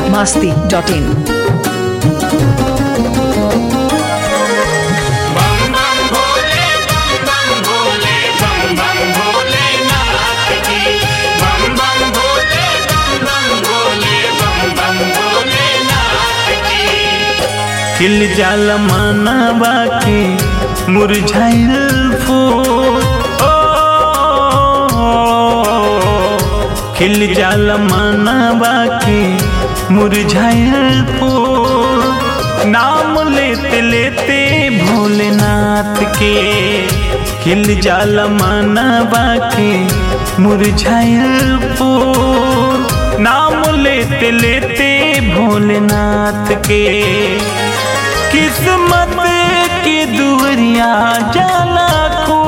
masti.in. बम बम भोले बम बम भोले बम बम भोले नाथ की बम बम भोले बम बम भोले बम बम भोले नाथ की खिल जाल मानवा के मुरझाइल फूल ओ, खिल जाल मानवा के मुरझाइल फूल नाम लेते लेते भोलेनाथ के खिल जाल मानवा के मुरझाइल फूल नाम लेते लेते भोलेनाथ के किस्मत की दुवरिया जाला खो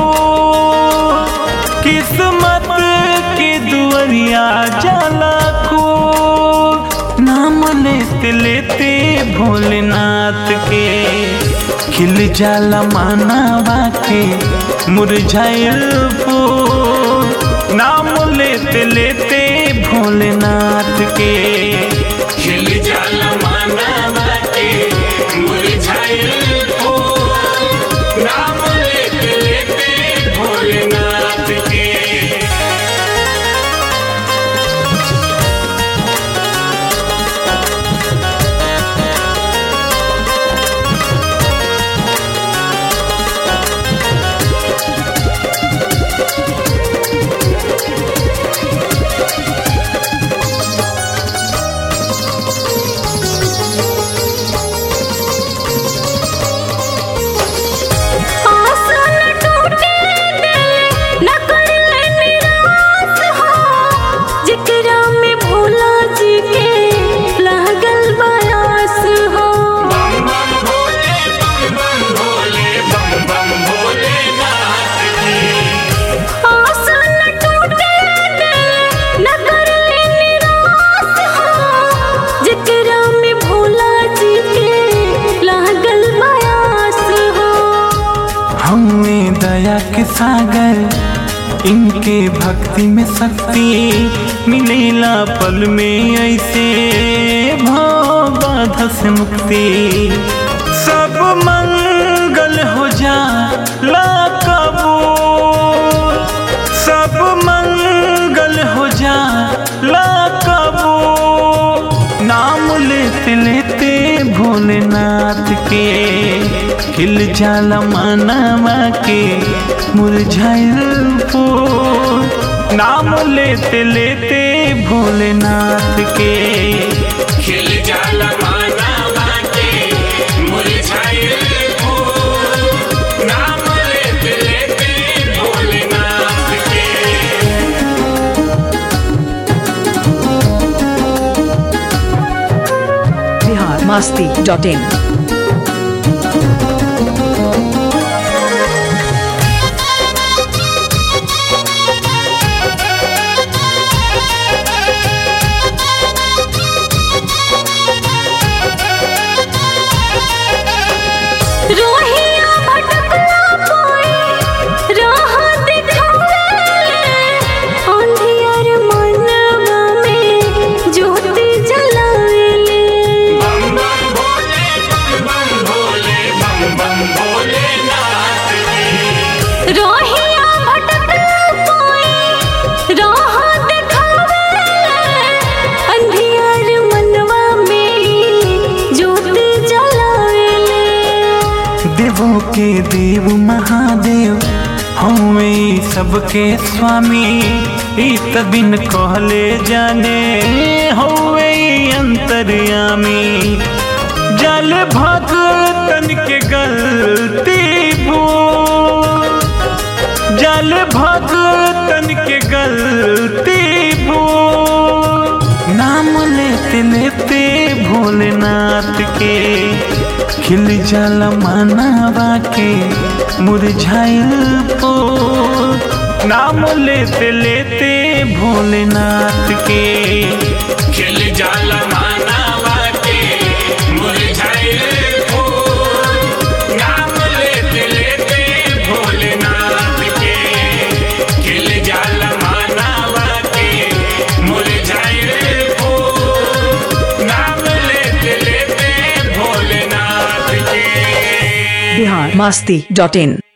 किस्मत की दुवरिया जाला खो नाम लेते लेते भोलेनाथ के खिल जाला मानवा के मुरझाइल फूल नाम लेते लेते भोलेनाथ के खिल जाल मानवा के मुरझाइल फूल नाम लेते लेते भोलेनाथ के आसन टूटे दिल न करले निराश हो जिकरा में भोला जी के लागल बयास हो बम बम भोले बम बम भोले बम बम भोले नाथ की आसन टूटे दिल न करले निराश हो जिकरा में भोला जी के लागल बयास हो हमें दया के सागर इनके भक्ति में शक्ति मिलेला पल में ऐसे भाव बाधा से मुक्ति सब मंगल हो जा ला कबूल सब मंगल हो जा ला कबूल नाम लेते लेते भोलेनाथ के खिल जाला मानवा के मुरझाइल फूल नाम लेते लेते भोलेनाथ के खिल जाला मानवा के मुरझाइल फूल नाम लेते लेते भोलेनाथ के Bihar masti.in. रोहिया भटकला पाए राह दिखावे अंधियार मनवा में ज्योति जलावेले बम बम भोले बम बम भोले बम बम भोले नाथ की रोहिया भटकला पाए राह दिखावे अंधियार मनवा में ज्योति जलावेले देवों के देव महादेव हमें सबके स्वामी ई तबिन कहले जाने हवे अंतर्यामी जल भगतन के गलती भूल जल भगतन के गलती भूल नाम लेते लेते भोलेनाथ के खिल जल मानवा के मुरझाइल फूल नाम लेते लेते भोलेनाथ के खिल जाला मानवा के मुरझाइल फूल नाम लेते लेते भोलेनाथ के खिल जाला मानवा के मुरझाइल फूल नाम बिहार मास्ती डॉट इन